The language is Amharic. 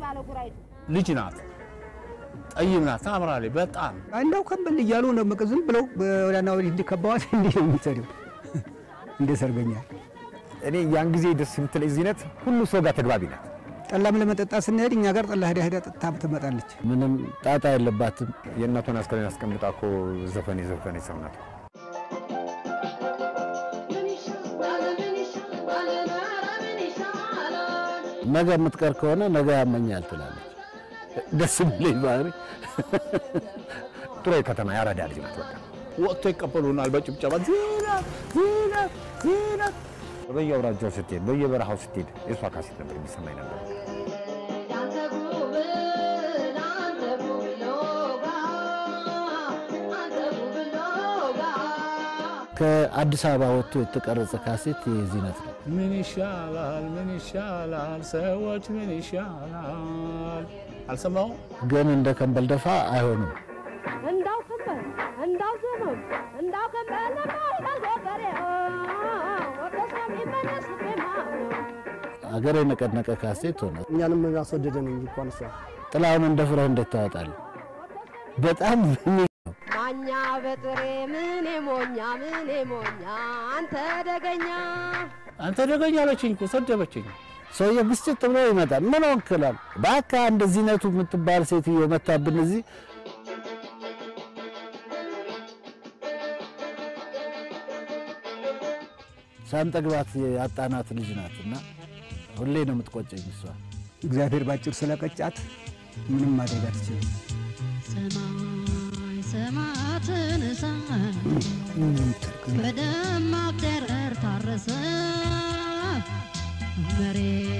አለ ጉራይቱ ልጅ ናት፣ ጠይም ናት፣ ታምራለች በጣም እንዳው ከበል እያሉ ነው በቃ ዝም ብለው ወዲያና ወዲህ እንዲከባዋት እንዲህ ነው የምትሰሪው እንደ ሰርገኛ። እኔ ያን ጊዜ ደስ የምትለኝ ዚነት ሁሉ ሰው ጋር ተግባቢ ናት። ጠላም ለመጠጣት ስንሄድ እኛ ጋር ጠላ ሄዳ ሄዳ ጠጥታ ትመጣለች። ምንም ጣጣ የለባትም። የእናቷን አስከሬን አስቀምጣ እኮ ዘፈን የዘፈነ ሰው ናት። ነገ የምትቀር ከሆነ ነገ ያመኛል ትላለች። ደስ የሚለኝ ባህሪ ጥሩ የከተማ ያራዳ ልጅ ናት። በቃ ወጥቶ ይቀበሉናል በጭብጨባ ዚነት ዚነት ዚነት በየአውራጃው ስትሄድ፣ በየበረሃው ስትሄድ የእሷ ካሴት ነበር የሚሰማኝ ነበር። ከአዲስ አበባ ወጥቶ የተቀረጸ ካሴት የዚነት ነው። ምን ይሻላል ምን ይሻላል ሰዎች ምን ይሻላል አልሰማው ግን እንደ ከንበል ደፋ አይሆንም። እንዳው ከንበል እንዳው ዘመም እንዳው ከንበል እንዳው ገበሬ ወደስ የሚመለስ ቤማ አገር የነቀነቀ ካሴት ሆነ። እኛንም አስወደደን እንጂ እንኳን እሷ ጥላውን እንደ ፍረህ እንዴት ታወጣለህ? በጣም ማኛ በጥሬ ምኔ ሞኛ ምኔ ሞኛ አንተ ደገኛ አንተ ደገኛ አለችኝ እኮ ሰደበችኝ። ሰውዬ ብስጭት ብሎ ይመጣል። ምን ወክላል በአካ እንደ ዚነቱ የምትባል ሴትዮ መታብን እዚህ ሳንጠግባት ያጣናት ልጅ ናት እና ሁሌ ነው የምትቆጨኝ እሷ። እግዚአብሔር ባጭር ስለቀጫት ምንም ማድረግ አትችልም። ሰማይ ሰማያትን ሳይ በደማቅ ጨረር ታረሰ መሬት